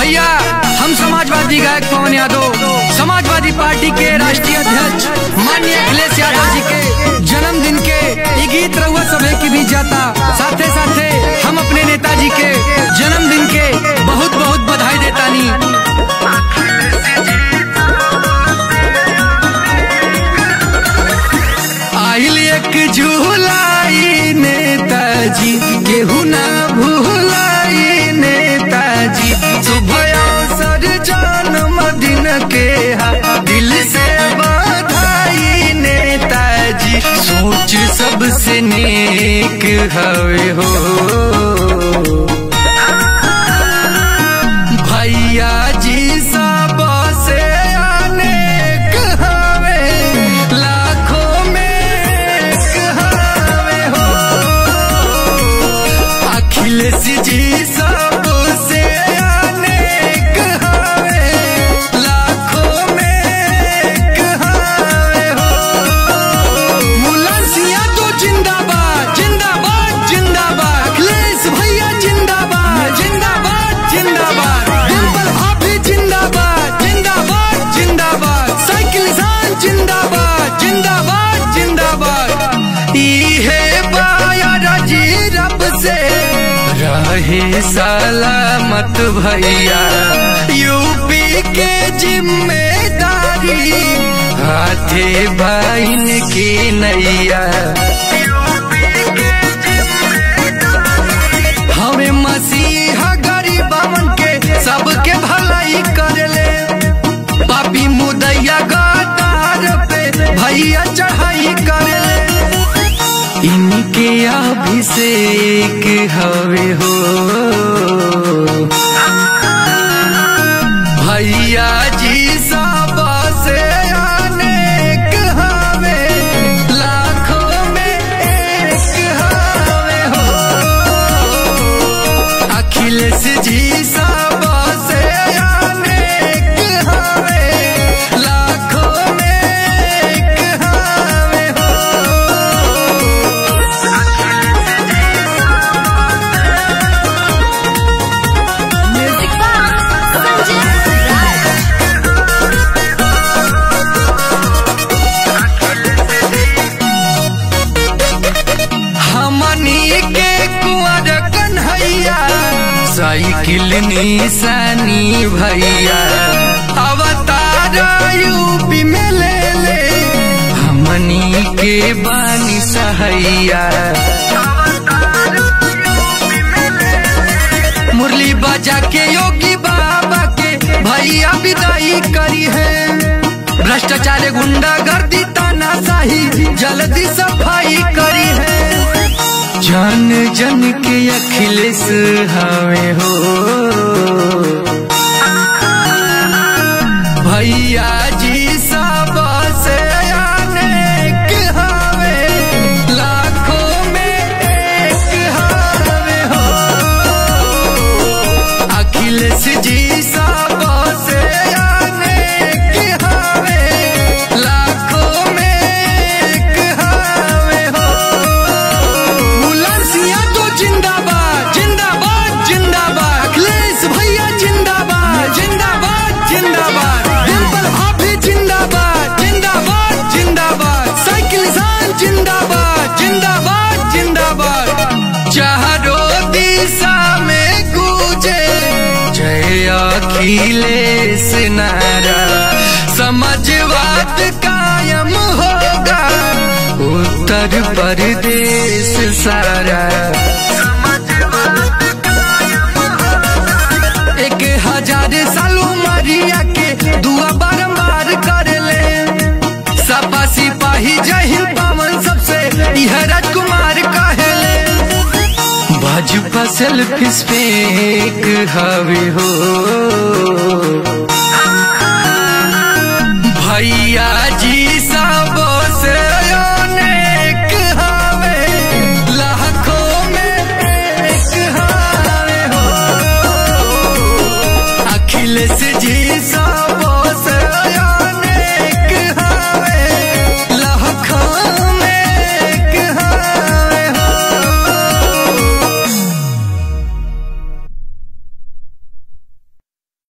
भैया हम समाजवादी गायक पवन यादव समाजवादी पार्टी के राष्ट्रीय अध्यक्ष माननीय अखिलेश यादव जी के जन्मदिन के ये गीत रहुआ सभे की भी जाता साथे साथे हम अपने नेताजी के जन्मदिन के बहुत बहुत बधाई देतानी आइल एक झूलाई नेताजी केहू ना भूलाई नेताजी सुबह अवसर जन्मदिन के हा दिल से बधाई नेताजी सोच सबसे नेक हवे हो भैया जी सब से अनेक हवे लाखों में एक हवे हो अखिलेश जी सब से अनेक हवे लाखों में एक हवे हो मुलायम सिंह तो जिंदाबाद जिंदाबाद जिंदाबाद अखिलेश भैया जिंदाबाद जिंदाबाद जिंदाबाद डिम्पल भाभी जिंदाबाद जिंदाबाद जिंदाबाद साइकिल इंसान जिंदाबाद जिंदाबाद जिंदाबाद इहे बाया राजी रब से रहे सलामत भैया यूपी के जिम्मेदारी हाथे बहन की नैया हमें मसीहा गरीबन के सबके भलाई करले पापी मुदैया गदार पे भैया चढ़ाई करले इनके अभिषेक हवे हो भैया जी सब से अनेक हवे लाखों में एक हवे हो अखिलेश जी सब से अनेक हवे लाखों में एक हवे हो Music box Sanjay Raj. हमनी के कुंवर कन्हैया साइकिल निशानी भैया अवतार यूपी में ले ले हमनी के बानी सहैया मुरली बजा के योगी बाबा के भैया विदाई करी है भ्रष्टाचार गुंडा गर्दी तानाशाही जल्दी सफाई करी है जन जन के अखिलेश हवे हो भैया जी सब से अनेक हवे लाखों में एक हवे हो अखिलेश जी सब से अनेक हवे लाखों में एक हवे हो मुलायम सिंह तो जिंदाबाद जिंदाबाद जिंदाबाद अखिलेश भैया जिंदाबाद जिंदाबाद जिंदाबाद डिम्पल भाभी जिंदाबाद जिंदाबाद जिंदाबाद साइकिल इंसान जिंदाबाद जिंदाबाद जिंदाबाद चारों दिशा में गूंजे जय अखिलेश नारा समाजवाद कायम होगा उत्तर प्रदेश सारा एक हजार साल उमरिया के दुआ बारंबार कर ले सपा सिपाही जय हिंद पावन सबसे यह राजकुमार कहले भाजपा सेल्फी पे एक हवे हो भैया जी सब से अनेक हवे लाखों में एक हवे हो अखिलेश जी